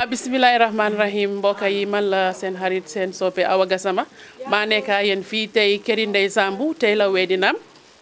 bisimilahi rahmaani rahim mbokk yi man la seen xarit seen soppe Awa Gassama maa nekk ak yéen fii tey këri Ndeye Sambu tey la weddinam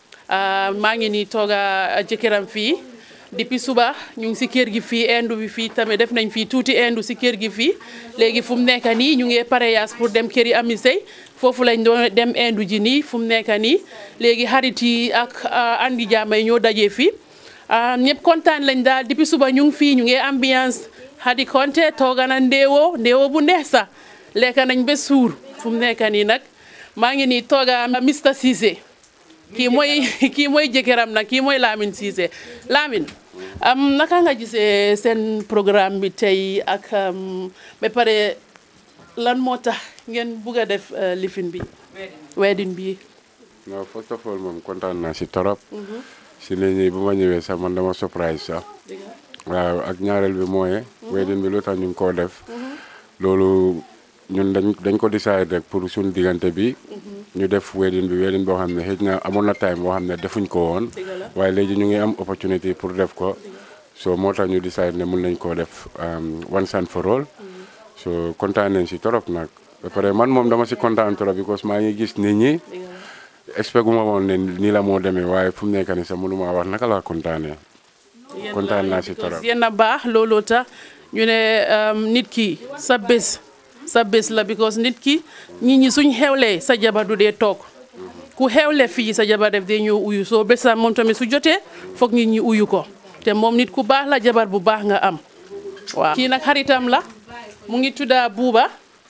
maa ngi nii toog a jëkkëram fii depuis suba ñu ngi si kër gi fii indu bi fii tamit def nañ fii tuuti indu si kër gi fii léegi fu mu nekk nii ñu ngi pareyaas pour dem këri Ami Sey foofu lañ doon dem indu ji nii fu mu nekk nii léegi xarit yi ak andi jaama yi ñoo dajee fii ñëpp kontaan lañ daal depuis suba ñu ngi fii ñu ngi ambiance Hadi Konte tooga na ndeewoo ndeewoo bu neex sax lekk nañ ba suur fu mu nekk nii nag maa ngi nii tooga Mr Cissé kii mooy kii mooy jëkkëram nag kii mooy Lamine Cissé Lamine am naka nga gisee seen programme bi tey ak ba pare lan moo tax ngeen bugg a def lifin bi wedding bi non first of all moom kontaan naa si torop si nit ñi bu ma ñëwee sax man dama surprise sax waaw ak ñaareel bi mooy wedding bi lu tax ñu ngi koo def loolu ñun dañ dañ ko décider rek pour suñu diggante bi ñu def wedding bi wedding boo xam ne xëy na amoon na time boo xam ne defuñ ko woon waaye léegi ñu ngi am opportunité pour def ko so moo tax ñu décider ne mun nañ koo def once and for all so kontaan nañ si torop nag ba pare man moom dama si kontaan torop because maa ngi gis nit ñi expect gu ma woon ne nii la moo demee waaye fu mu nekk nii sax mënu maa wax naka laa kontaanee kontaan naa si torop yéen a baax looloo tax ñu ne nit ki sa bés sa bés la because nit ki nit ñi suñ xewlee sa jabar du dee toog ku xewle fii sa jabar def dee ñëw uyu soo bésam moom tamit su jotee foog nit ñi uyu ko te moom nit ku baax la jabar bu baax nga am waaw kii nag xaritam la mu ngi tudda Buuba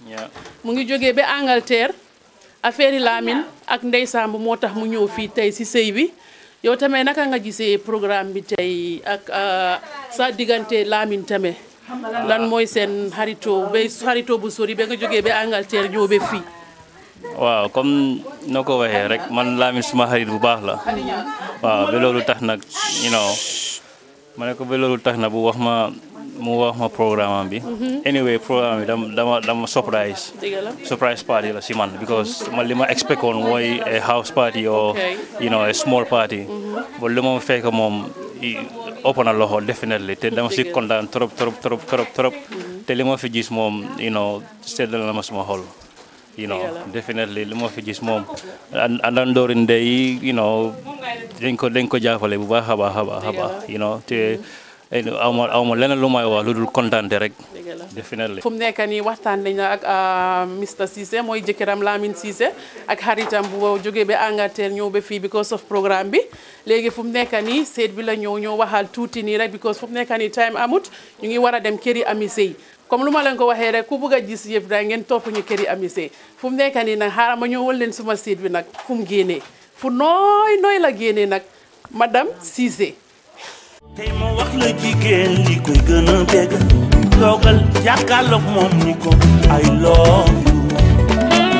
mu ngi jógee ba Angleterre affaire yi Lamine ak Ndeye Sambu moo tax mu ñëw fii tey si sëy bi yow tamit naka nga gisee programme bi tey ak sa diggante Lamine tamit lan mooy seen xaritoo ba xaritoo bu sori ba nga jógee ba Angleterre ñëw ba fii. waaw comme noo ko waxee rek man Lamine suma xarit bu baax la waaw ba loolu tax nag you know ma ne ko ba loolu tax na bu wax ma mu wax ma programme bi. anyway programme bi dama dama dama surprise. surprise party la si man because man li ma expect woon mooy a house party or you know a small party. ba li ma fekk moom ëpp na loxo definitely te dama si kontaan trop trop trop trop trop. te li ma fi gis moom you know seddal na ma suma xol. you know definitely li ma fi gis moom àndandoori ndey yi you know dañ ko dañ ko jàppale bu baax a baax a baax a baax you know te aw ma aw ma leneen lu may wax lu dul kontaante rek definitely fu mu nekk nii waxtaan nañ ak Mr Cissé mooy jëkkëram Lamine Cissé ak xaritam bu jógee ba Angleterre ñëw ba fii because of programme bi léegi fu mu nekk nii seet bi la ñëw ñëw waxal tuuti nii rek because fu mu nekk nii time amut ñu ngi war a dem këri Ami Sey comme lu ma leen ko waxee rek ku bëgg a gis yëpp da ngeen topp ñu këri Ami Sey fu mu nekk nii nag xaaral ma ñëwal leen suma seet bi nag fu mu génnee fu nooy nooy la génnee nag madame Cissé tey ma wax la jigéen li koy gën a bégg toogal jàkkaarloog moom ni ko I love you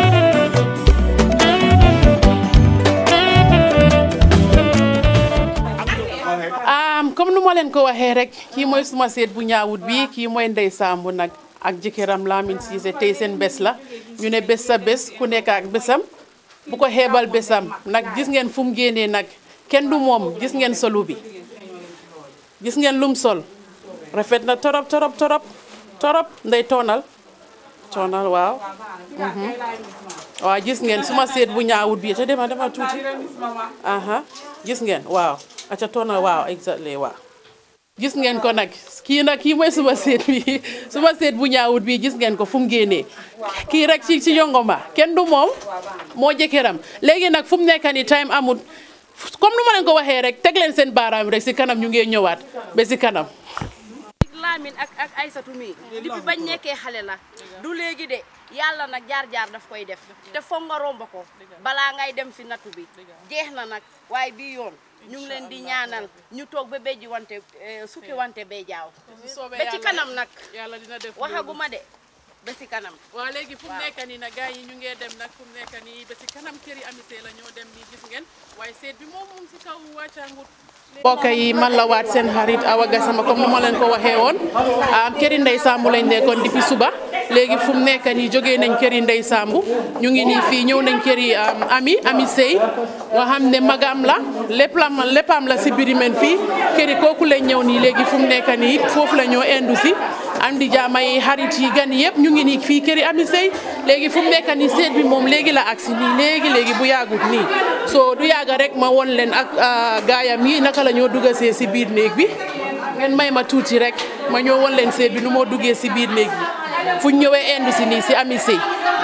comme nu ma leen ko waxee rek kii mooy suma seet bu ñaawut bi kii mooy Ndeye Sambu nag ak jëkkëram Lamine Cissé tey seen bés la ñu ne bés sa bés ku nekk ak bésam bu ko xeebal bésam nag gis ngeen fu mu génnee nag kenn du moom gis ngeen solu bi gis ngeen lum sol rafet na torop torop torop torop nday toonal toonal waaw waaw gis ngeen suma seet bu ñaawut bi te dema dema tuuti aha gis ngeen waaw aca toonal waaw exactly waaw gis ngeen ko nag kii nag kii mooy suma seet bi suma seet bu ñaawut bi gis ngeen ko fu mu génnee kii rek ci ci yongoma kenn du moom moo jëkkëram léegi nag fu mu nekk ni time amut comme nu ma leen ko waxee rek teg leen seen baaraam rek si kanam ñu ngee ñëwaat ba si kanam Lamine ak ak Aysatu mi depuis bañ nekkee xale la du léegi de yàlla nag jaar-jaar daf koy def te foog nga romb ko balaa ngay dem si nattu bi jeex na nag waaye bii yoon ñu ngi leen di ñaanal ñu toog ba béjji wante sukki wante bee jaaw ba ci kanam nag yàlla dina def waxaguma de ba si kanam waaw léegi fu mu nekk nii nag gars yi ñu ngee dem nag fu mu nekk nii ba si kanam këri Ami Sey la ñoo dem nii gis ngeen waaye seet bi moom moom si kaw wàccaangut mbokk yi man la waat seen xarit Awa Gassama comme ni ma leen ko waxee woon këri Ndeye Sambu lañ nekkoon depuis suba léegi fu mu nekk nii jógee nañ këri Ndeye Sambu ñu ngi nii fii ñëw nañ këri Ami Ami Sey nga xam ne magam la lépp la léppam la si Birimeen fii këri kooku lañ ñëw nii léegi fu mu nekk nii foofu la ñoo indu si am di jaama yi xarit yi gan yëpp ñu ngi nii fii këri Ami Sey léegi fu mu nekk nii seet bi moom léegi la agsi nii léegi léegi bu yàggut nii so du yàgga rek ma won leen ak gaayam yi naka la ñoo dugasee si biir néeg bi ngeen may ma tuuti rek ma ñoo won leen seet bi nu moo duggee si biir néeg bi fu ñu ñëwee indu si nii si Ami Sey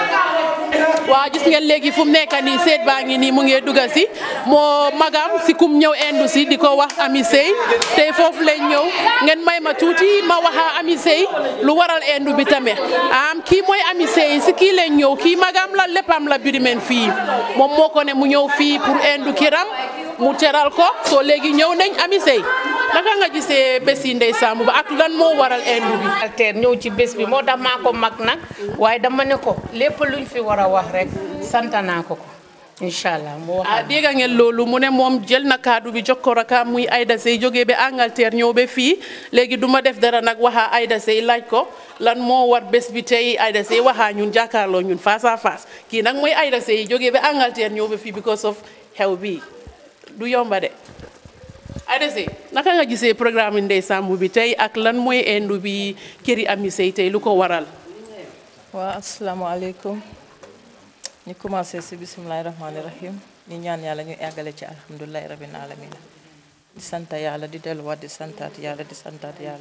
waaw gis ngeen léegi fu mu nekk nii seet baa ngi nii mu ngi dugga si moo magam si kum ñëw indu si di ko wax Ami Sey tey foofu lañ ñëw ngeen may ma tuuti ma waxa Ami Sey lu waral indu bi tamit am kii mooy Ami Sey si kii lañ ñëw kii magam la léppam la Birima fii moom moo ko ne mu ñëw fii pour indu kiram mu teral ko soo léegi ñëw nañ Ami Sey naka nga gisee bés yi Ndeye Sambu ba ak lan moo waral indu bi. alter ñëw ci bés bi moo tax maa ko mag nag waaye dama ne ko lépp luñ fi war a wax rek sant naa ko ko incha allah mu wax ah dégg ngeen loolu mu ne moom jël na kaddu bi jox ko rakaam muy Aida Sey jógee ba Angleterre ñëw ba fii léegi du ma def dara nag waxa Aida Sey laaj ko lan moo war bés bi tey Aida Sey waxaa ñun jàkkaarloo ñun face à face kii nag mooy Aida Sey jógee ba Angleterre ñëw ba fii because of xew bi du yomba de. Aida Sey naka nga gisee programme Ndeye Sambu bi tey ak lan mooy indu bi këri Ami Sey tey lu ko waral. waaw asalaamaaleykum ñu commencé si bisimilahi rahmaani rahim ñu ñaan yàlla ñu eggale ci alhamdulilahi rabbil alamin di sant yàlla di delluwaat di santaat yàlla di santaat yàlla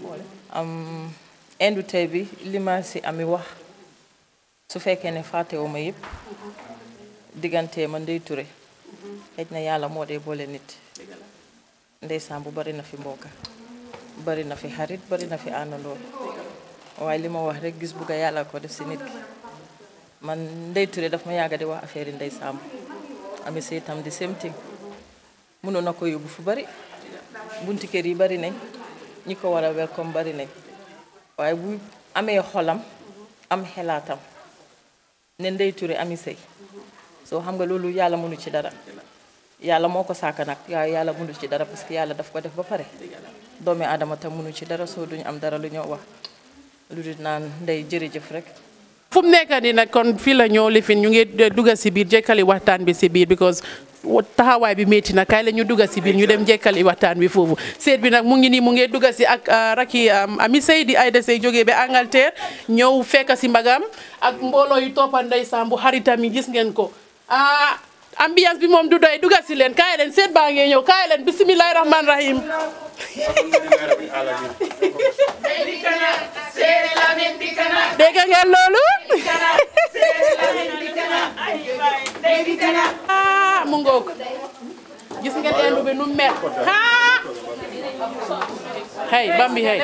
am indu tey bi li ma si ami wax su fekkee ne fàttewu ma yëpp diggante ma Ndeye Touré xëj na yàlla moo dee boole nit Ndeye Sambu bari na fi mbokka bari na fi xarit bari na fi àndandoo waaye li ma wax rek gis bugga yàlla ko def si nit ki man Ndeye Touré daf ma yàgga di wax affaire yi Ndeye Sambu Ami Sey tam di same thing mënoon na ko yóbbu fu bari bunti kër yi bari nañ ñi ko war a welcome bari nañ waaye bu amee xolam am xelaatam ne Ndeye Touré Ami Sey soo xam nga loolu yàlla mënu ci dara yàlla moo ko sàkk nag waaye yàlla mënu ci dara parce que yàlla daf ko def ba pare doomi aadama tam mënu ci dara soo duñu am dara lu ñoo wax lu dul naan ndey jërëjëf rek fu mu nekk nii nag kon fii la ñoo lifin ñu ngi dugga si biir jekkali waxtaan bi si biir because taxawaay bi métti na kaay la ñu dugga si biir ñu dem jekkali waxtaan bi foofu seet bi nag mu ngi nii mu ngi dugga si ak raki Ami Sey di Aida Sey jógee ba Angleterre ñëw fekk si mbagam ak mbooloo yu toppa Ndeye Sambu xaritam yi gis ngeen ko ah ambiance bi moom du doy dugga si leen kaay leen seet baa ngee ñëw kaay leen bisimilahi rahman rahim dégg ngeen loolu ah mu ngoog gis ngeen endu bi nu mel ah hey bambi hey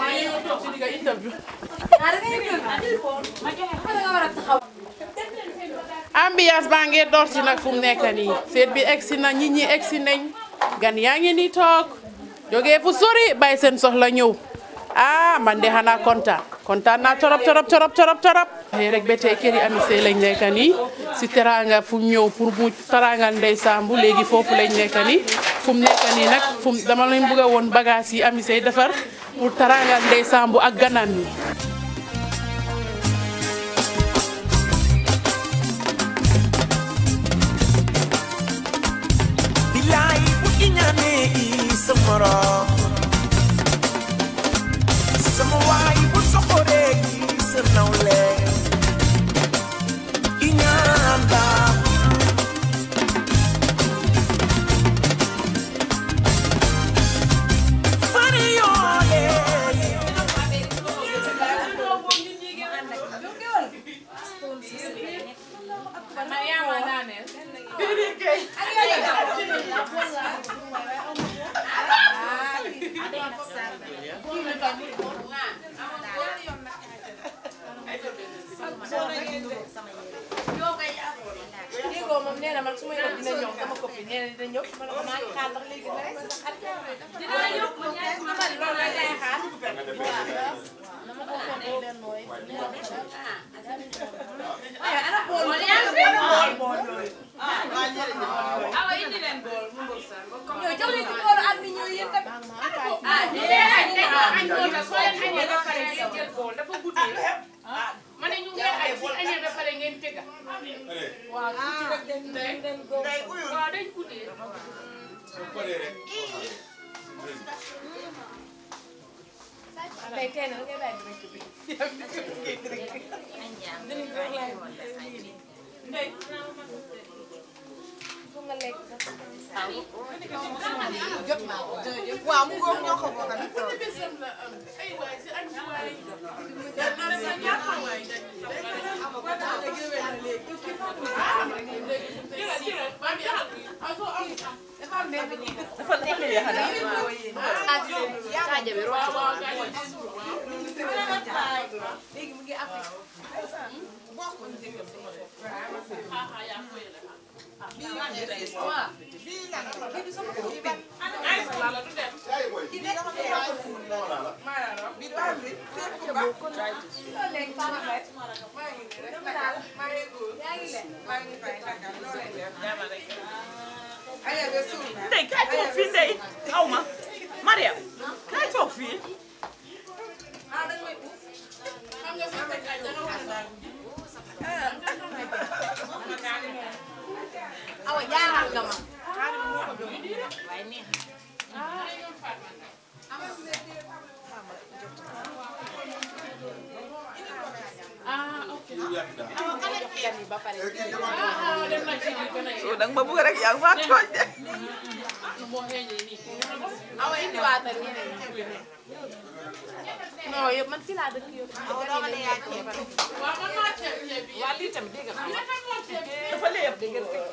ambiance baa ngee door si nag fu mu nekk nii seet bi egsi na nit ñi egsi nañ gan yaa ngi nii toog jógee fu sori bàyyi seen soxla ñëw ah man de xanaa kontaan kontaan naa torop torop torop torop torop xëy rek ba tey këri Ami Sey lañ nekk nii si teranga fu mu ñëw pour mu tarangal Ndeye Sambu léegi foofu lañ nekk nii fu mu nekk nii nag fu mu dama leen bëgg a woon bagage yi Ami Sey defar pour tarangal Ndeye Sambu ak ganam yi bilaay bu iñaanee i sa morom sama waay bu soxoree i sa nawle iñaan baaxul fari yoolee waaw mu ngoog ñoo ko bokk nag Ndey kaay toog fii Ndey xaw ma Mariam kaay toog fii awa jaaral nga ma soo danga ma bëgg rek yaa ngi maa tooñ de awa indi waatal ñeneen non yow man fii laa dëkk yow awa dama ne yaa ceeb waa lii tamit dégg nga dafa léeb dégg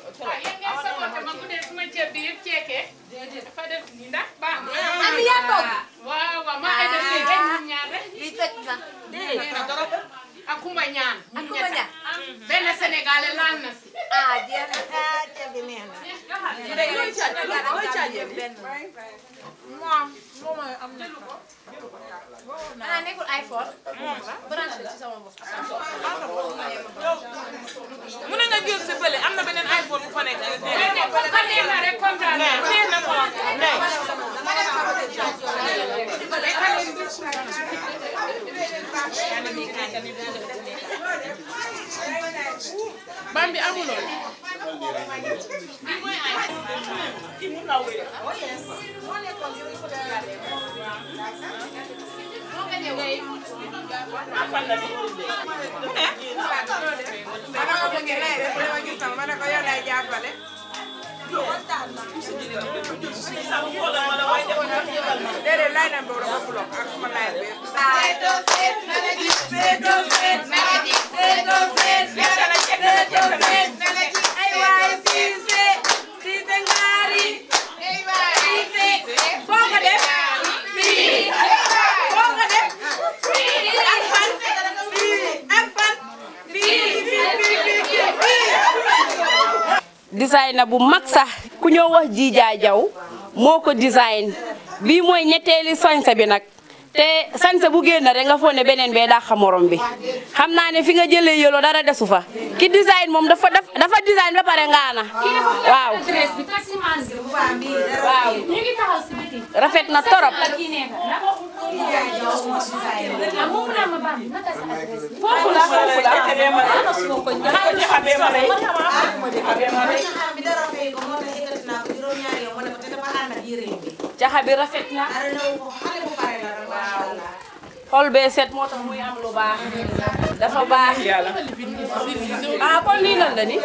Ami yaa toog waaw waaw maa ngi def lii benn ñaar rek lii tëj na ak Kumba ñaan ak Kumba ñaan benn sénégalais laal na si ah jeex na ah ceeb bi neex na Ndey looy caaj looy caajee bi moom moom am na ah nekkul iPhone branche la ci sama bopp mu ne nga jël si bële am na beneen iPhone bu fa nekk ko neex na rek kontaan na nee na ko Ndey Bambi amuloon design na bu mag sax ku ñoo wax Jija Jaw moo ko design bii mooy ñetteeli sañse bi nag te sañse bu génn rek nga foog ne beneen bee dàq morom bi xam naa ne fi nga jëlee yolo dara desu fa ki design moom dafa dafa design ba pare ngaana waaw waaw rafet na torop foofu la foofu la caxa bi rafet na xol bee set moo tax muy am lu baax dafa baax ah kon lii lan la ni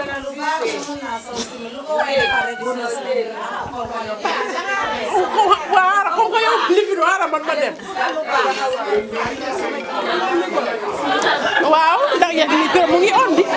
waaw comme que yow lifiru ara man ma dem waaw ndax ya ni kër mu ngi on di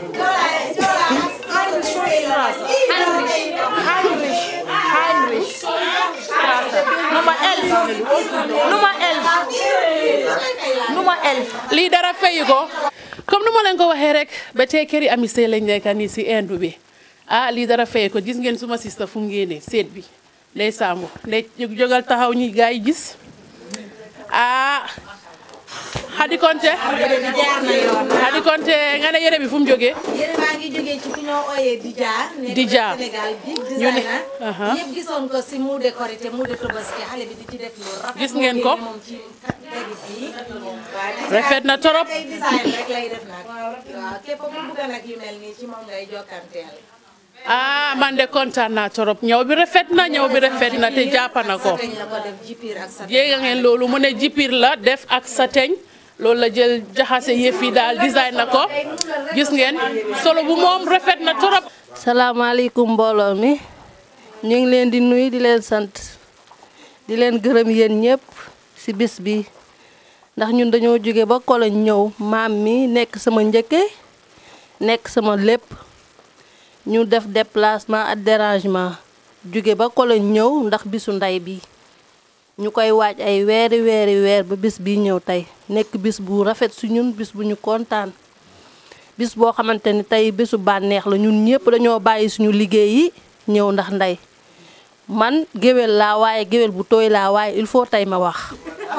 Heinrich, Heinrich Straße, Nummer 11, Nummer 11, Nummer 11. lii dara fayu ko comme nu ma leen ko waxee rek ba tey këri ami sey lañ nekk nii si indu bi ah lii dara fayu ko gis ngeen suma sista fu mu génnee seet bi ndey Sambu ndey jógal taxaw ñi gaa yi gis ah Xadi Konte Xadi Konte nga ne yére bi fu mu jógee yére baa ngi jógee ci ku ñoo ooyee Dija. Dija. nekk Sénégal big ñu ne designer. aha. ñëpp gisoon ko si mu décoré te mu de Tabaski xale bi di ci def lu rafet. Gis ngeen ko? moom ci tegi fii. waaw Rafet na torop. tey design rek lay def nag. waaw képp ku bëgg nag yu mel nii ci moom ngay jokkanteel. ah man de kontaan naa torop ñëw bi rafet na ñëw bi rafet na te jàpp na ko Sateñ la ko def jipiir ak sateñ. jéega ngeen loolu mu ne jipir la def ak sateñ loolu la jël jaxase yëf yi daal design na ko gis ngeen solo bu moom rafet na torop salaamaaleykum mbooloo mi ñu ngi leen di nuyu di leen sant di leen gërëm yéen ñëpp ci bis bi ndax ñun dañoo jóge ba Koloñ ñëw maam mi nekk sama njëkke nekk sama lépp ñu def déplacement ak dérangement jóge ba Koloñ ñëw ndax bisu ndey bi ñu koy waaj ay weeri weeri weer ba bis bi ñëw tey nekk bis bu rafet su ñun bis bu ñu kontaan bis boo xamante ni tey bésu bànneex la ñun ñëpp dañoo bàyyi suñu liggéey yi ñëw ndax ndey man géwél laa waaye géwél bu tooy laa waaye il faut tey ma wax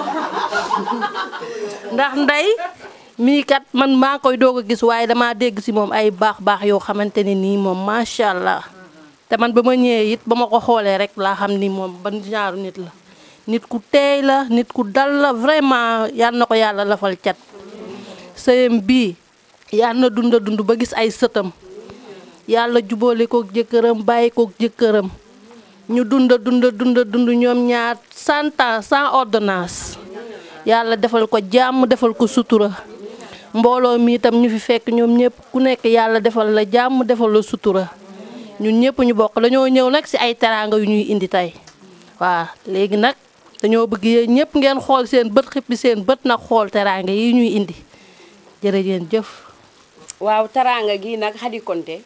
ndax ndey mii kat man maa koy doog a gis waaye damaa dégg ci moom ay baax baax yoo xamante ne nii moom macha allah te man ba ma ñëwee it ba ma ko xoolee rek laa xam ni moom ban genre nit la nit ku teey la nit ku dal la vraiment yal na ko yàlla lafal cat sëyam bii yal na dunda dund ba gis ay sëtam yàlla jubóole kook jëkkëram bàyyi kook jëkkëram ñu dunda dunda dunda dund ñoom ñaar cent ans sans ordonnance yàlla defal ko jàmm defal ko sutura mbooloo mi itam ñu fi fekk ñoom ñëpp ku nekk yàlla defal la jàmm defal la sutura ñun ñëpp ñu bokk dañoo ñëw nag ci ay teraanga yu ñuy indi tey waaw léegi nag dañoo bëgg yéen ñëpp ngeen xool seen bët xippi seen bët nag xool teraanga yi ñuy indi jërëjëf jëf waaw taraanga gi nag Khady Konté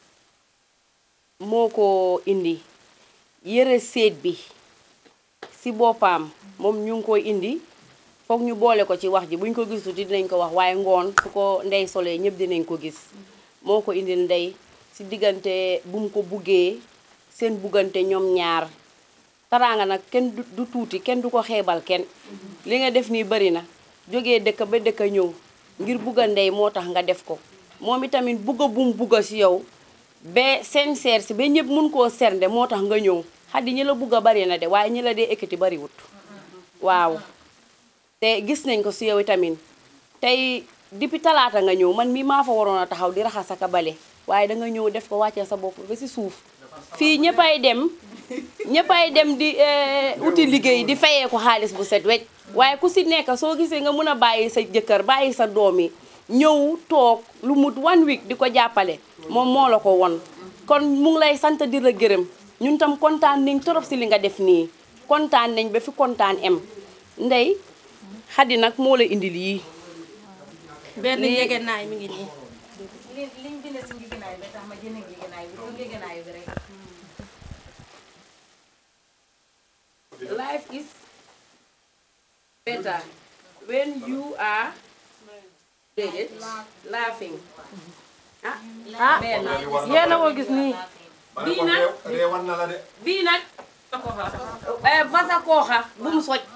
moo ko indi yëre seet bi si boppam moom ñu ngi koy indi foog ñu boole ko ci wax ji buñ ko gisul dinañ ko wax waaye ngoon su ko ndey solee ñëpp dinañ ko gis moo ko indil ndey si diggante bu mu ko buggee seen buggante ñoom ñaar taraanga nag kenn du du tuuti kenn du ko xeebal kenn li nga def nii bari na jógee dëkk ba dëkk ñëw ngir bugga ndey moo tax nga def ko moom itamit bugga bum bugga si yow ba sincère si ba ñëpp mun koo sernde moo tax nga ñëw xaddi ñi la bugga bari na de waaye ñi la dee ekkati bariwut waaw te gis nañ ko si yow itamit tey depuis talaata nga ñëw man mii maa fa waroon a taxaw di raxas ak a bale waaye danga ñëw def ko wàccee sa bopp ba si suuf fii ñëppay dem ñëppay dem di uti liggéey di fayee ko xaalis bu set wecc waaye ku si nekk soo gisee nga mun a bàyyi sa jëkkër bàyyi sa doom yi ñëw toog lu mut one week di ko jàppale moom moo la ko won kon mu ngi lay sant di la gërëm ñun tam kontaan nañ torop si li nga def nii kontaan nañ ba fi kontaan em ndey Khady nag moo la indil yii benn Lii- njëgënaay mi ngi nii li liñ bind si njëgënaay bi tax ma jënd njëgënaay bi pour njëgënaay bi rek. life is better when you are déedéet laughing ah ah benn yéen a ko gis nii bii nag bii nag eh, vasa kooxa bu mu soj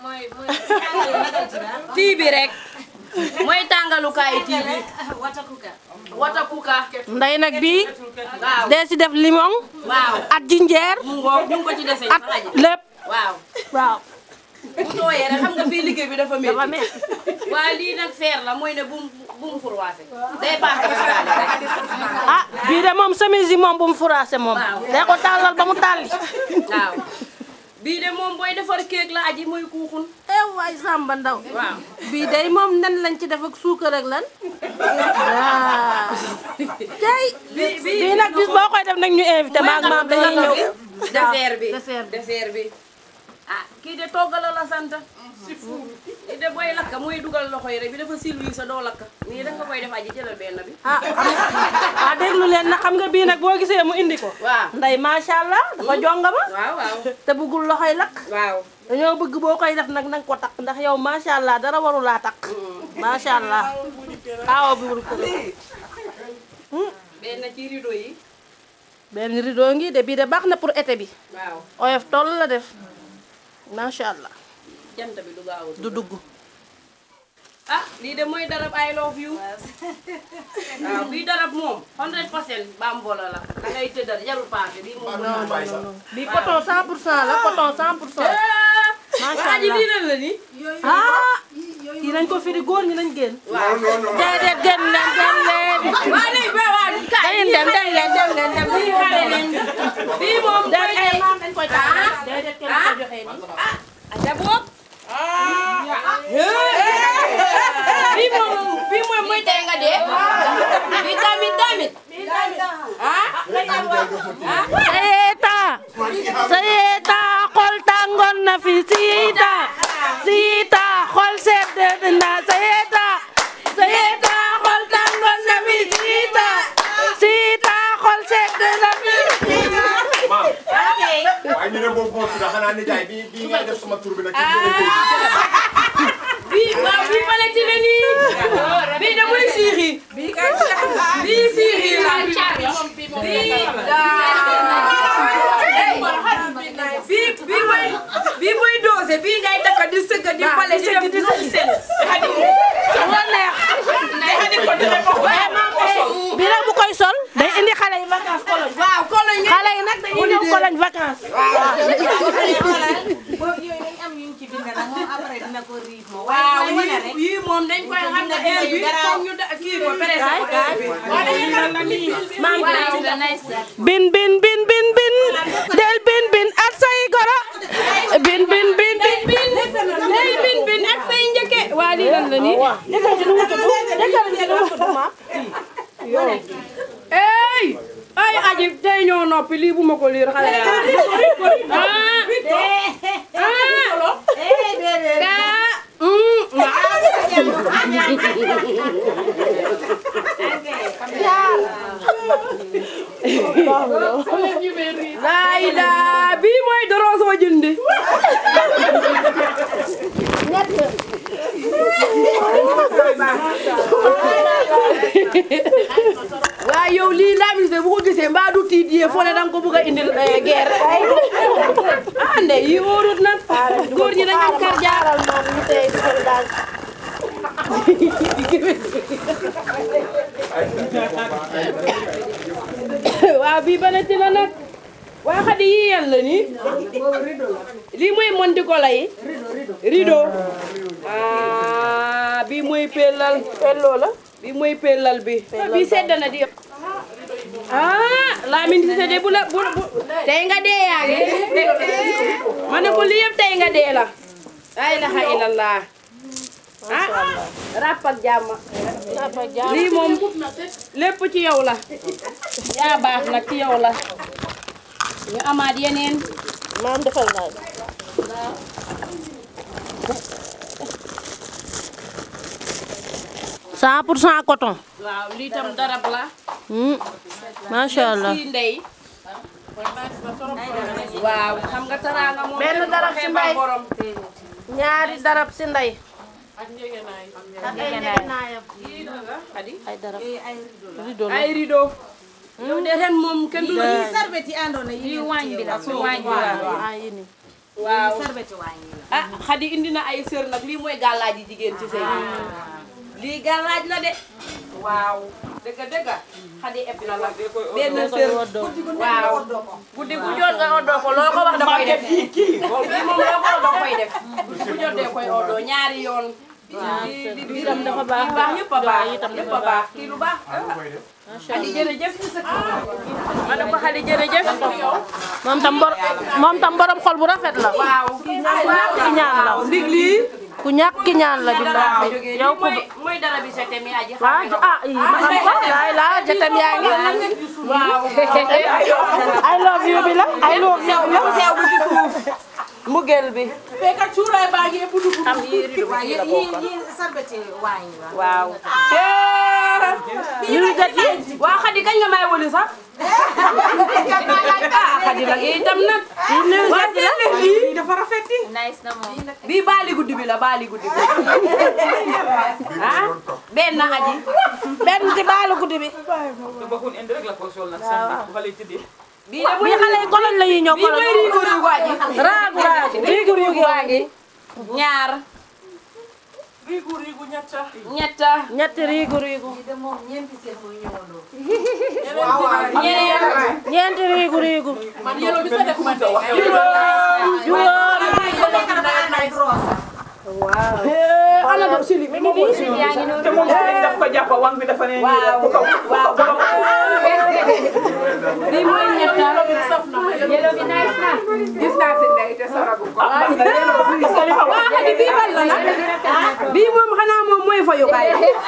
tii bi rek mooy tàngalukaayu tii bi watakuka. wata kuka nday nag bii waaw dee si def limon waaw at jinjeer mu ngoog ñu ngi ko ci dese at lépp waaw waaw bu tooyee rek xam nga fii liggéey bi dafa dafa métti métti waaye lii nag feer la mooy ne bu mu bu mu furwaase day baax gisaale rek ah bii de moom chemise yi moom bu mu furaase moom dee ko tàllal ba mu tàlli waaw bii de moom booy defar kéeg la aji mooy kuuxun eh waay Samba Ndaw waaw bii day moom nen lañ ci def ak suukar ak lan waaw tey bii nag bis boo koy def nag ñu invité maag maam dañuy ñëw dessert bi dessert bi. dessert bi ah kii de toggala la sant si fuur kii de booy lakka mooy dugal loxo yi rek bi dafa silwi sa doo lakka nii da nga koy def aji jëlal benn bi ah ah déglu leen nag xam nga bii nag boo gisee mu indi ko waaw nday macha allah dafa jongama waaw waaw te bëggul loxoy lakk waaw dañoo bëgg boo koy def nag nanga ko takk ndax yow macha allah dara warulaa takk macha allah aawo bi wul ko benn ci rideau yi benn rideau ngi de bii de baax na pour été bi waaw oyof toll la def macha allah jant bi du gaaw a du dugg ah lii de mooy darab I love you waaw bii darab moom 100 percent bambola la da ngay tëddal jarul paase bii moom non non non bii coton 100 pour cent la coton 100 pour cent macha waa ji allah lii lan la ni ah kii nañ ko firi góor ñi nañ génn. waaw déedéet génn leen génn leen. waa léegi ba waa kaay dañuy dem dem leen dem leen dem lii xale doxee nii ah aja boob bii moom bii mooy mooy tey nga dee bii tamit tamit ah sayeta sayeta xol tàngoon na fi siita siita xol sedd na sayeta sayeta xol tàngoon na fi siita siita xol sedd na fi waaye ñu ne boobu moo tudd xanaa ne jaay bii bii ngay def sama tur bi nag. bii waaw bii ma la ci ne nii bii da muy siixi bii bii siixi la bii bii mooy bii mooy doose bii ngay takk di sëgg di pale di def di sel moo neex bi nag bu koy sol day indi xale yi vacances Cologne waaw Cologne xale yi nag dañuy ñëw Cologne vacances boobu yooyu dañ am yuñ ci bind nag moom après dina ko riif moom. waaw yii yii moom dañ koy xam ne heure bi foog ñu da kii ko presse ko heure bi waaw dañuy xam ne nii maam bin bin bin bin bin del bin bin ak say goro bin bin bin bin bin day bin bin ak say njëkke waa lii lan la nii jëkkër ji nu mu tudd jëkkër ji nu mu tudd ma ey ay aji tey ñoo noppi lii bu ma ko liir xale yaa laay daa bii mooy doroo soo jëndi waa yow lii laamis de bu ko gisee mbaa du tiit yee foo ne danga ko bëgg a indil guerre ah nde yi wóorut nag góor ñi dañ am kar jaaral moom ñu tey daal waaw bii bana ci la nag waa xadi yi yan la nii lii mooy monti ko lay rido ah bii mooy pellal pelloo la bii mooy pellal bi bii sedd na di ah Lamine Cissé de bu la bu bu tey nga dee yaa ngi ma ne ko lii yëpp tey nga dee la la ilaha illallah ah ràpp ak jàmm lii moom lépp ci yow la yaa baax nag ci yow la ñu amaat yeneen maam defal naa cent pour cent coton waaw lii tam darab la Hmm, macha allah fii ndey waaw xam nga taraanga moom benn darab si mbay borom ñaari darab si ndey ak njëgënaay ak ay njëgënaayam ay darab rido la ay rido yow de ren moom kenn du la Yii sarbet yi àndoon na yii waañ bi la su waañ bi la ah yéen waaw sarbeti waañ yi la ah xadi indi na ay sër nag lii mooy gàllaaj yi jigéen ci sëy lii gàllaaj la de waaw dëgg dëgg xadi eb na la benn sër waaw guddi gu jot nga oddoo ko loo ko wax da koy def lii moom loo ko wax da koy def guddi gu jot de koy oddoo ñaari yoon di di itam dafa baax baax yëpp a baax itam yëpp dafa a baax kii lu baax xadi jërëjëf ma ne ko xadi jërëjëf moom tam bor moom tam borom xol bu rafet la waaw ku ñàkk ki ñaan la ndig lii ku ñàkk ki ñaan la billahi yow ko mooy mooy dara bi sa temi aji xam waaw ah yi ma xam ko laay la jatam yaa ngi waaw I love you bi la I love you bi la sew bu ci suuf mbugel bi fekk cuuraay baa ngi ëpp dugub am yi rido waaw yii yii yii sarbeti waañ yi la waaw ñu jot yi waa xadi kañ nga may wëli sax ah xadi nag itam nag waa jël leen lii dafa rafeti nice na moom bii baali guddi bi la baali guddi bi ah benn aji benn ci baalu guddi bi bii de bii xale yi koloñ la ñuy ñëw bii mooy riigu koloñ riigu aji raagu raagu riigu riigu waa ngi ñaar riigu riigu ñetta ñetta ñetti riigu riigu de moom ñeenti seen mooy ñëwandoo ñeent ñeenti riigu riigu man yelo bi sa def man de juróom ana do sili mi ngi te moom sëriñ daf ko jàpp wang bi dafa ne nii rek bu kaw waaw bii mooy ñetta saf na ma yelo bi nice na gis naa si ndey te saragu ko bii moom xanaa moom mooy fayukaay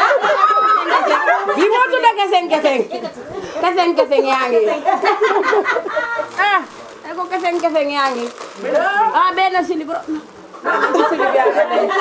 bii moo tudd keseng keseng keseng keseng yaa ngi ah ay ko keseng keseng yaa ngi ah benn silib silib yaa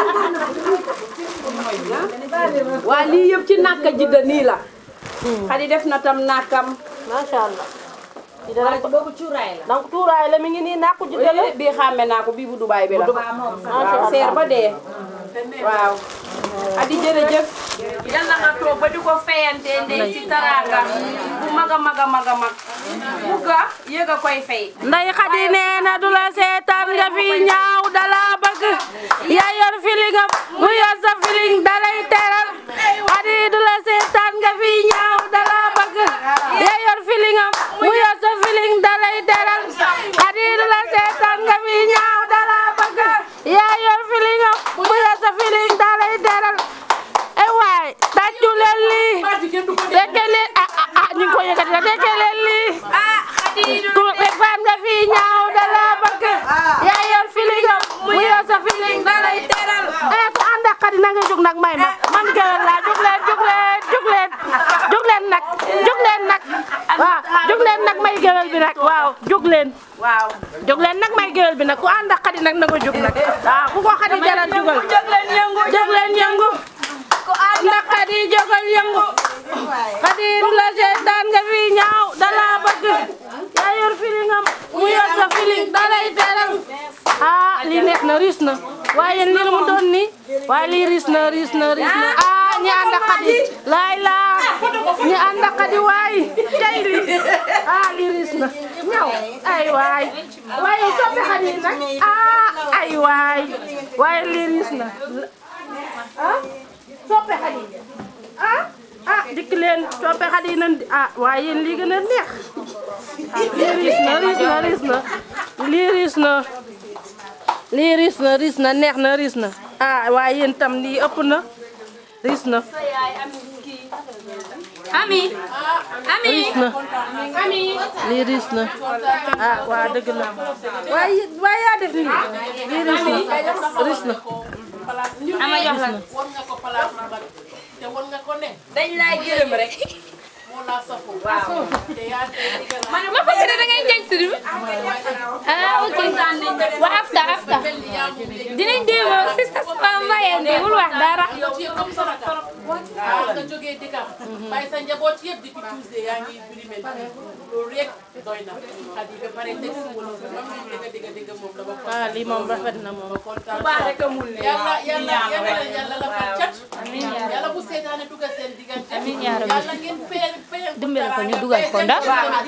ngi waa lii yëpp ci nàkka jidda nii la xadi def na tam nàkkam macha allah waaye boobu cuuraay la donc tuuraay la mi ngi nii nàkku ji dale bii xàmme naa ko bii bu Dubaay bi la waaw seer ba dee waaw adi jërëjëf yàlla nga toog ba di ko fayante ndey ci taranga bu mag a mag a mag a mag bugga yëg a koy fay nday xadi nee na du la seetaan nga fi ñaaw dala bëgg yaa yor filingam mu yor sa filing dalay teral xadi du la seetaan nga fi ñaaw dala bëgg yaa yor filingam mu yor sa filing dalay teral xadi du la seetaan nga fi ñaaw dala bëgg yaa yor filingam mu yor sa filing dalay teral e waay tàccu leen lii dekke leen ah ah ah ñu ngi ko yëkkati na dekke leen lii ku fan nga fi ñaaw dala bëgg yaa yor filingam mu yor sa filing dalay teral eh ku ànd ak xadi na nga jóg nag may ma man gewel laa jóg leen jóg leen jóg leen jóg leen nag jóg leen nag waaw jóg leen nag may gewel bi nag waaw jóg leen waaw jóg leen nag may gewel bi nag ku ànd ak xadi nag na nga jóg nag waaw ku ko xadi jaral jógal jóg leen yëngu jóg leen yëngu ndax xadi jógal yëngu xadi du la seetaan nga fi ñaaw dala bëgg yaa yor filingam mu yor sa filing dalay teral ah lii neex na riis na waaye lii lu mu doon nii waaye lii riis na riis na riis na ah ñi ànd ak xadi laay laa ñi ànd ak xadi waay tey lii ah lii riis na ñaw ay waay waaye soppi xadi nag ah ay waay waaye lii riis na ah soppe xadi ah ah dikk leen soppe xadi nan ah waaye yéen lii gën a neex lii riis na riis na riis na lii riis na lii riis na riis na neex na riis na ah waaye yéen tam lii ëpp na riis na ami ami riis na ami lii riis na ah waa dëgg la waaye waaye yaa def nii lii riis na riis na ama jox la war nga ko place bu bari te war nga ko ne dañ laay gërëm rek moo laa safoo waaw te yaa digal ma ma fekk da ngay jañ tudd ah ok wa afta afta dinañ dem sista sama mbayeen bi wul wax dara yow ci comme sama torop waaw nga jógee dëkkam bàyyi sa njaboot yëpp depuis Tuesday yaa ngi birimel fii loolu rek doy na xadi ba pare teg si wala ba mam ñu dëgg dëgg dëgg moom dama ko ah lii moom rafet na moom kontaan baax rek a mun ne yàlla yàlla yàlla yàlla la fa cat yàlla bu seetaane dugal seen diggante yàlla ngeen fee fee dimbale ko ñu dugal ko ndax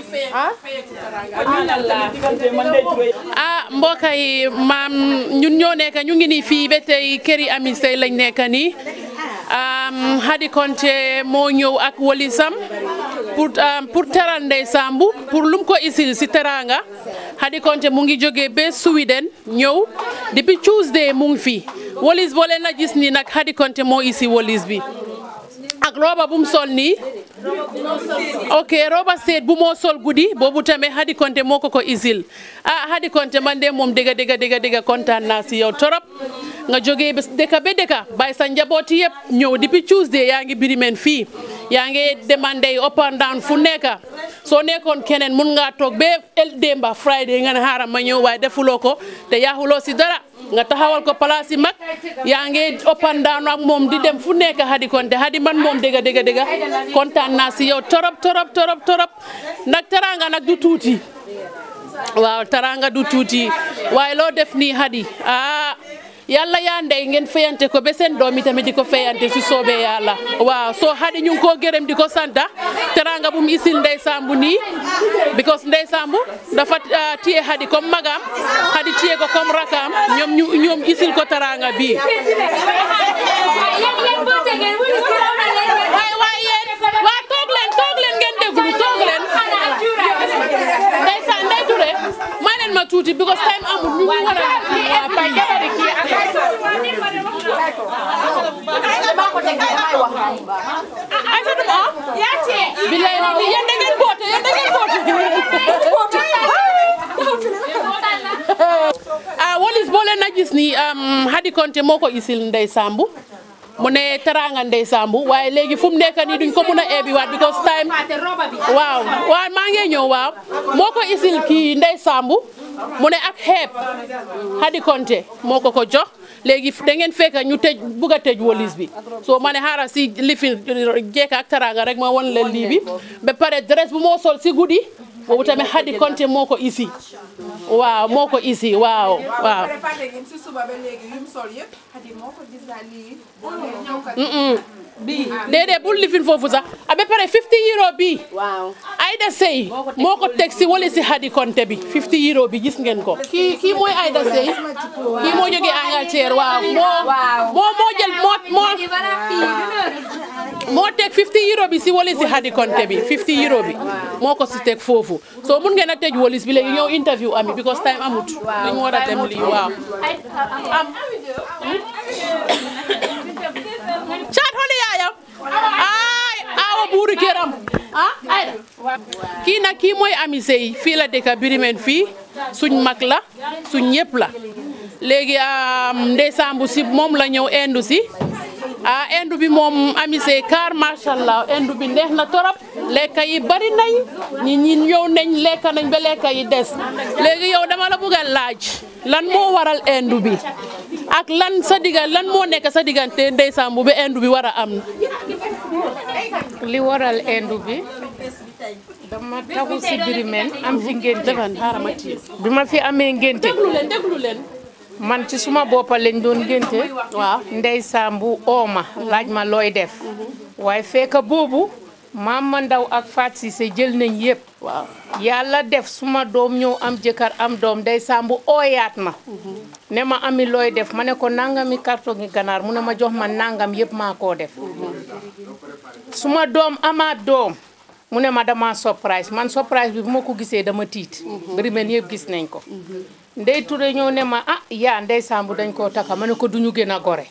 ah mbokk yi maam ñun ñoo nekk ñu ngi nii fii ba tey këri Ami Sey lañ nekk nii Hadi Konte moo ñëw ak walisam pour pour teral Ndey Sambu pour lum ko isil si teranga Hadi Konte mu ngi jógee ba Sweden ñëw depuis Tuesday mu ngi fi walis boo leen a gis nii nag Hadi Konte moo isi walis bi ak roba bu mu sol nii ok roba seet bu moo sol guddi boobu tamit Hadi Konte moo ko ko isil ah Hadi Konte man de moom dëgga dëgga dëgga dëgga kontaan naa si yow torop nga jógee ba dëkka ba dëkka bàyyi sa njabooti yëpp ñëw depuis Tuesday yaa ngi birimen fii yaa ngi demandé up and down fu nekka soo nekkoon keneen mun ngaa toog ba el démba Friday nga ne xaaral ma ñëw waaye defuloo ko te yaaxuloo si dara nga taxawal ko place yi mag yaa ngi up and down ak moom di dem fu nekk Hadi Konte Hadi man moom dëgga dëgga dëgga kontaan naa si yow torop torop torop torop nag teranga nag du tuuti waaw teranga du tuuti waaye loo def nii Hadi ah yàlla yaa ndey ngeen fayante ko ba seen doom yi tamit di ko fayante si soobee yàlla waaw soo Hadi ñu ngi koo gërëm di ko santa teranga bu mu isil Ndey Sambu nii because Ndey Sambu dafa téye Hadi comme magam Hadi téye ko comme rakam ñoom ñu ñoom isil ko teranga bii waaye waaye yéen waa toog leen toog leen ngeen déglu toog leen Ndey sa Ndey Touré may leen ma tuuti because time amul ñu ngi war a bilaay yéen da ngeen boote yéen da ngeen boote ah walis boo leen a gis ni Hadi Konte moo ko isil Ndey Sambu mu ne teraanga Ndey Sambu waaye léegi fu mu nekk nii duñ ko mun a eebiwaat because time waaw waaw maa ngi ñëw waaw moo ko isil kii Ndey Sambu mu ne ak xeeb Hadi Konte moo ko ko jox léegi da ngeen fekk ñu tëj bugg a tëj wolis bi soo ma ne xaaral si lifin jekka ak teraanga rek ma won leen lii bi ba pare dress bu moo sol si guddi boobu tamit Hadi Konte moo ko isi waaw moo ko isi waaw waaw si suba ba léegi yum sol yëpp xadi moo ko design lii bii déedéet bul lifin foofu sax a ba pare 50 euro bii Aida Sey moo ko teg si wala si Hadi Konte bi 50 euro bi gis ngeen ko kii kii mooy Aida Sey kii moo jógee Angleterre waaw moo moo moo jël moo moo moo teg 50 euro bi si wala si Hadi Konte bi 50 euro bi moo ko si teg foofu soo mun ngeen a tëj wolis bi léegi ñëw interview ami because time amut dañu war a dem lii waaw am caat xoli yaayam ay awa buuri këram ah ayda kii nag kii mooy Ami Sey fii la dëkk Birimeen fii suñ mag la suñ ñëpp la léegi Ndey Sambu si moom la ñëw indu si ah indu bi moom Ami Sey car macha allah indu bi neex na torop lekka yi bari nañ ñi ñi ñëw nañ lekka nañ ba lekka yi des léegi yow dama la bëgg a laaj lan moo waral indu bi ak lan sa digga lan moo nekk sa diggante Ndey Sambu ba indu bi war a am li waral indu bi dama taxu si Birimeen am fi ngénte bi ma fi amee ngénte déglu leen déglu leen man ci suma boppa lañ doon ngénte waaw Ndey Sambu ooma laaj ma looy def waaye fekk boobu Mama Ndaw ak Faat Sise jël nañ yëpp waaw yàlla def suma doom ñëw am jëkkër am doom Ndey Sambu ooyaat ma ne ma ami looy def ma ne ko nangami carton gi ganaar mu ne ma jox ma nangam yëpp maa koo def suma doom amaat doom mu ne ma dama surprise man surprise bi bu ma ko gisee dama tiit Birimeen yëpp gis nañ ko Ndey Touré ñëw ne ma ah yaa Ndey Sambu dañ koo taka ma ne ko duñu gën a gore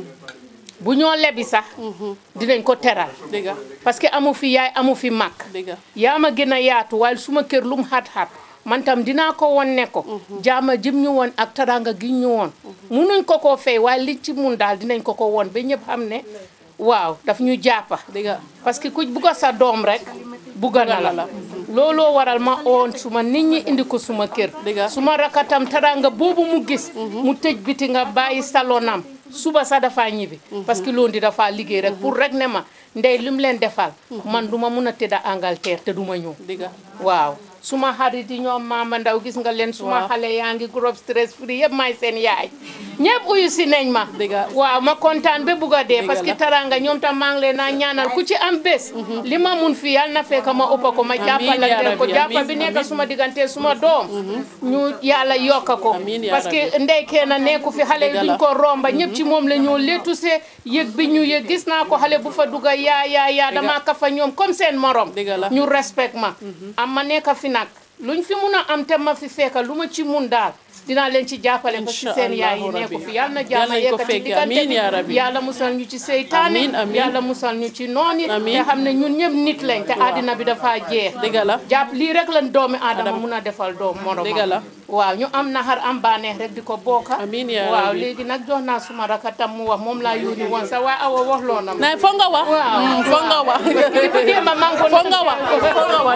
bu ñoo lebi sax dinañ ko teral parce que amu fi yaay amu fi mag yaa ma gën a yaatu waaye suma kër lu mu xat-xat man tam dinaa ko won ne ko jaama jim ñu woon ak taranga gi ñu woon munuñ ko koo fay waaye li ci mun daal dinañ ko ko won ba ñëpp xam ne waaw daf ñu jàppa parce que ku bugga sa doom rek bugga na la looloo waral ma oon suma nit ñi indi ko suma kër suma rakatam taranga boobu mu gis mu tëj biti nga bàyyi salonam suba sax dafa ñibbi parce que loolu di dafa liggéey rek pour rek ne ma ndey li mu leen defal man duma mun a tëdda Angleterre te duma ñëw waaw suma xarit yi ñoom Mama Ndaw gis nga leen suma xale yaa ngi groupe stress free yëpp may seen yaay ñëpp uyu si nañ ma waaw ma kontaan ba bugg a dee parce que taranga ñoom tam maa ngi leen naa ñaanal ku ci am bés li ma mun fi yàlla na fekk ma ëppa ko ma jàppalante ko jàppa bi nekk suma diggante suma doom ñu yàlla yokka ko parce que ndey kenn nekku fi xale yi duñ ko romba ñëpp ci moom la ñoo leetu see yëg bi ñu yëg gis naa ko xale bu fa dugga yaa yaa yaa dama kafa ñoom comme seen morom ñu respect ma am ma nekk fi nag luñ fi mun a am te ma fi fekka lu ma ci mun daal dinaa leen ci jàppale parce que seen yaay yi nekku fi yàlla na jàmm yekkati diggante bi yàlla musal ñu ci seytaane yàlla musal ñu ci noon yi te xam ne ñun ñëpp nit lañ te àddina bi dafa jeex jàpp lii rek lan doomi aadama mun a defal doom moromam waaw ñu am naxar am baaneex rek di ko bokka waaw léegi nag jox naa suma raka tam mu wax moom laa yónni woon sax waaye awa wax loo na ma foog nga wax foog nga wax foog nga wax foog nga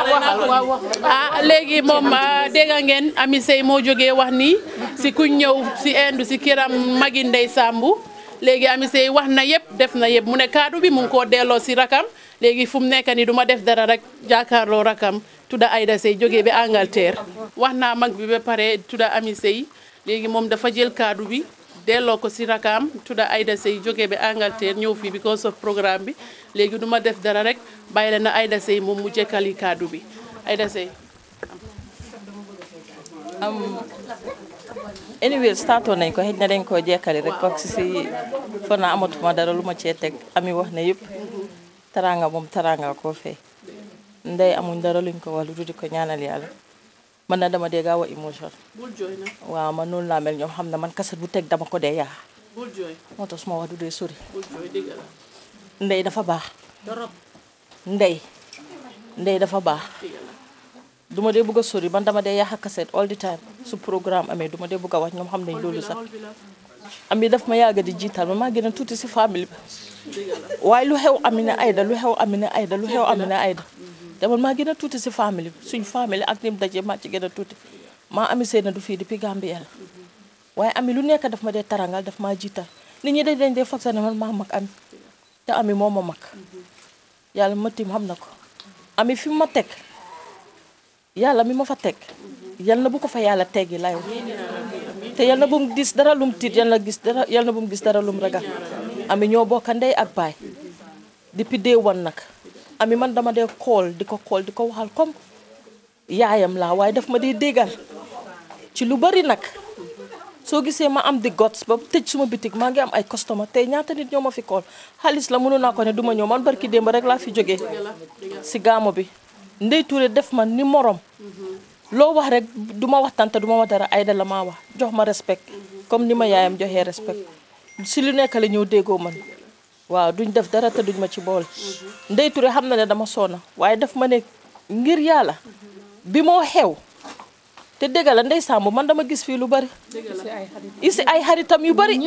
wax ah léegi moom dégg ngeen Ami Sey moo jógee wax nii si ku ñëw si indu si kiram magi Ndey Sambu léegi Ami Sey wax na yëpp def na yëpp mu ne kaddu bi mu ngi koo delloo si rakam léegi fu mu nekk nii du ma def dara rek jàkkaarloo rakam tudda Aida Sey jógee ba Angleterre wax naa mag bi ba pare tudda Ami Sey léegi moom dafa jël kaddu bi delloo ko si rakam tudda Aida Sey jógee ba Angleterre ñëw fii because of programme bi léegi du ma def dara rek bàyyi la na Aida Sey moom mu jëkkali kaddu bi Aida Sey anyway startoon nañ ko xëj na dañ koo jekkali rek parce que si fo naa amatuma dara lu ma cee teg ami wax ne yëpp taranga moom taranga koo fay ndey amuñ dara luñ ko wax lu di ko ñaanal yàlla man na dama dee gaaw a émotion bul jooy na waaw man noonu laa mel ñoom xam ne man kaset bu teg dama ko dee yaa bul jooy moo tax suma wax du dee sori bul jooy dëgg la ndey dafa baax torop ndey ndey dafa baax duma dee bëgg a sori man dama dee yàq kaset all the time su programme amee duma dee bëgg a wax ñoom xam nañ loolu sax ami daf ma yàgg di jiital ma maa gën a tuuti si famille bi waaye lu xew Amina Aida lu xew Amina Aida lu xew Amina Aida te man maa gën a tuuti si famille bi suñ famille ak nim daje maa ci gën a tuuti maa ami seen du fii depuis Gambie la waaye ami lu nekk daf ma dee tarangal daf maa jiital nit ñi dañ dañ dee foog sax ne man maa mag ami te ami moo ma mag yàlla ma tim xam na ko ami fi ma teg yàlla mi ma fa teg yal na bu ko fa yàlla teggi lay wax te yal na bu mu gis dara lum tiit yal na gis dara yal na bu mu gis dara lum ragal ami ñoo bokka ndey ak baay depuis day one nag ami man dama dee xool di ko xool di ko waxal comme yaayam laa waaye daf ma dee déggal ci lu bari nag soo gisee ma am di gots ba tëj suma bitig maa ngi am ay customer tey ñaata nit ñoo ma fi kool xaalis la mënu naa ko ne du ma ñëw man barki démb rek laa fi jógee si gaamo bi Ndey Touré def ma ni morom loo wax rek du ma waxtaan te du ma wax dara Aida la maa wax jox ma respect comme ni ma yaayam joxee respect si lu nekk la ñëw déggoo man waaw duñ def dara te duñ ma ci boole Ndey Touré xam na ne dama soona waaye daf ma ne ngir yàlla bi moo xew te dégg la Ndey Samb man dama gis fii lu bari isi ay xaritam yu bari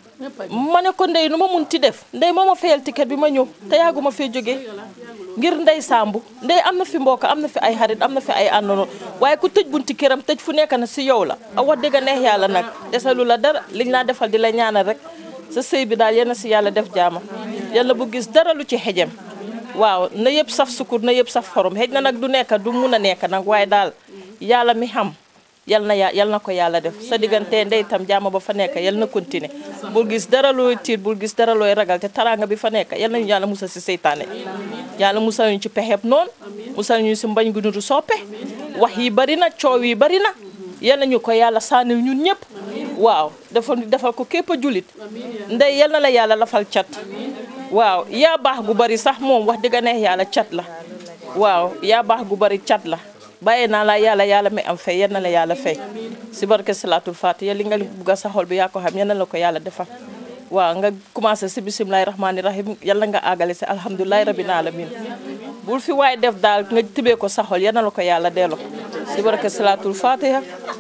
ma ne ko ndey nu ma mun ti def ndey moo ma fayal ticket bi ma ñëw te yàgguma fee jógee ngir ndey Samb ndey am na fi mbokk am na fi ay xarit am na fi ay àndono waaye ku tëj bunti këram tëj fu nekk na si yow la a wax dëgg neex yàlla nag desalu la dara liñ laa defal di la ñaanal rek sa sëy bi daal yal si yàlla def jaama yàlla bu gis dara lu ci xejem waaw na yëpp saf sukur na yëpp saf xorom xëj na nag du nekk du mun a nekk nag waaye daal yàlla mi xam yal na yal na ko yàlla def sa diggante ndey tam jaama ba fa nekk yal na continuer bul gis dara looy tiit bul gis dara looy ragal te taranga bi fa nekk yal nañu yàlla musal si seytaane yàlla musal ñu ci pexeb noonu musal ñu si mbañ gu nuru soppe wax yi bari na coow yi bari na yal nañu ko yàlla sànnil ñun ñëpp waaw defal defal ko képp a julit ndey yal na la yàlla lafal cat waaw yaa baax gu bari sax moom wax dëgg neex yàlla cat la waaw yaa baax gu bari cat la bàyyi naa la yàlla yàlla mi am fay yal na la yàlla fay si barke salaatul fatiha li nga bugg a sa xol bi yaa ko xam yal na la ko yàlla defal waaw nga commencé si bisimilahi rahmaani rahim yàlla nga àggale si alhamdulilahi rabbil alamin bul fi waay def daal nga tibee ko sa xol yal na la ko yàlla delloo si barke salaatul fatiha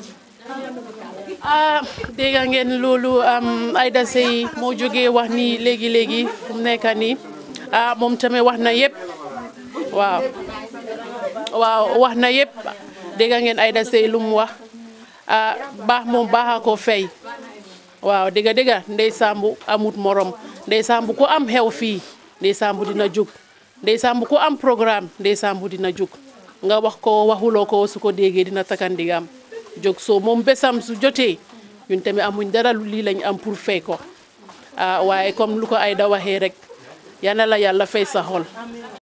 ah dégg ngeen loolu Aida Seye moo jógee wax ni léegi léegi fu mu nekk nii ah moom tamit wax na yëpp waaw. waaw wax na yëpp dégg ngeen Aida Seye lu mu wax ah baax moom baaxa ko fay waaw dégg dégg Ndey Samb amut morom Ndey Samb ku am xew fii Ndey Samb dina jug Ndey Samb ku am programme Ndey Samb dina jug nga wax ko waxuloo ko su ko déggee dina takandigam jóg soo moom bésam su jotee ñun tamit amuñ dara lii lañ am pour fay ko ah waaye comme lu ko Aida waxee rek yana la yàlla fay sa xol